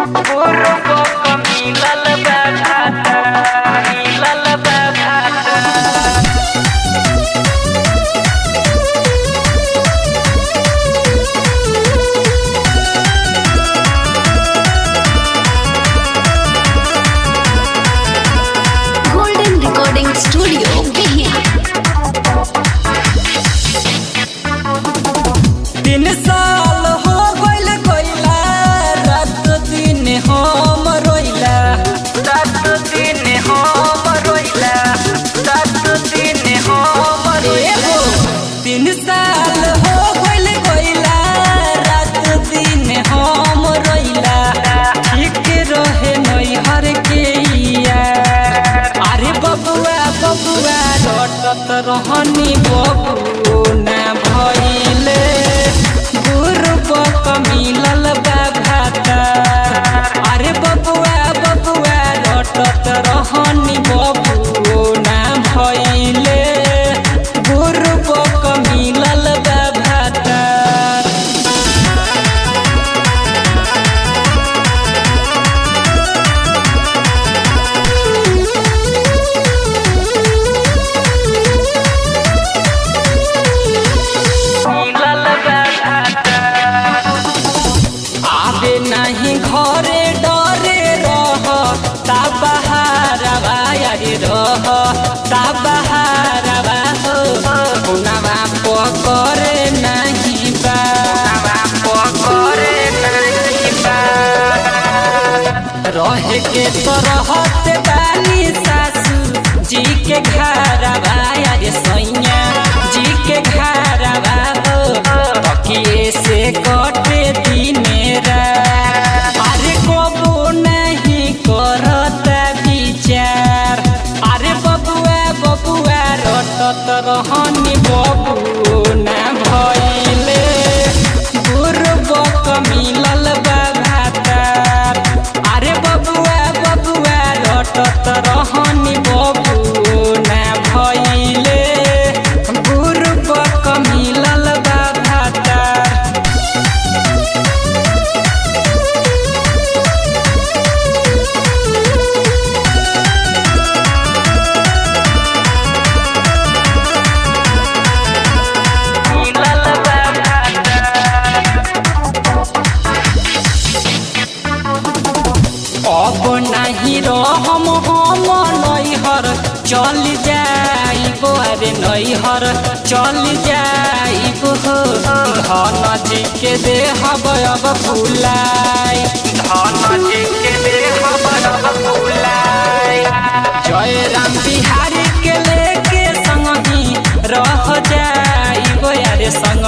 Golden Recording Studio, Behia. तीन साल हो गइल गइला रात दिन हम रोइला रात दिन हम रोइला रात दिन हम रोइला तीन साल हो गइल गइला रात दिन हम रोइला ठीक रहे नैहर के यार अरे बबुआ बबुआ रटत रहनी बबू ना भइले गुरुबक मिलल बा भाता अरे बबुआ बबुआ रटत रहनी बबू ना भइले गुरुबक मिलल बा भाता आबे नहीं घरे डरे रह ता बहारवा यारी रह ता बहारवा हो पुनवा पकरे नहीं बा पकरे नहीं बा रहे के तो रहत बानी सासू जी के घरवा यारे सैया जी के घरवा हो तकिए से कटे दिने रात अरे कबो नहीं करत विचार अरे बबुआ बबुआ रटत रहनी बबू ना भइले गुरुबक मिलल बा भातार अरे बबुआ बबुआ रटत रहनी बबू ना भइले गुरुबक मिलल बा भातार अब नहीं रहम हम नैहर चल जाइब अरे नैहर चल जाइब हो धन जी के देहब अब फुलाई धन जी के देहब अब फुलाई जय राम बिहारी के लेके संगी रह जाइब अरे संग